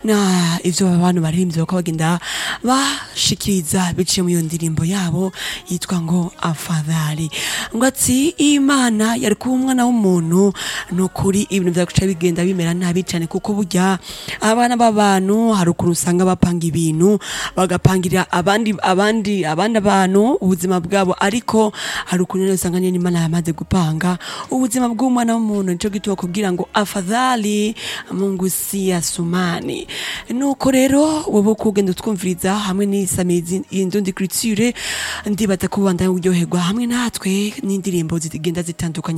na ivyo abantu baririmbye bakaba bagenda bashikiriza biciye mu iyo ndirimbo yabo yitwa ngo afadhali ngo ati imana yari kuba umwana w'umuntu ni ukuri ibintu vyaguca bigenda bimera nabi cane kuko burya abana b'abantu hari ukuntu usanga bapanga ibintu bagapangirira abandi abandi abandi abantu ubuzima bwabo ariko hari ukuntu rero usanga nyene imana yamaze gupanga ubuzima bw'umwana w'umuntu nico gituma kubwira ngo afadhali mungu si asumani nuko rero wowe uko ugenda utwumviriza hamwe n'isamizi y'indundi culture ndibaza ko ubandanya uryoherwa hamwe natwe n'indirimbo zigenda zitandukanye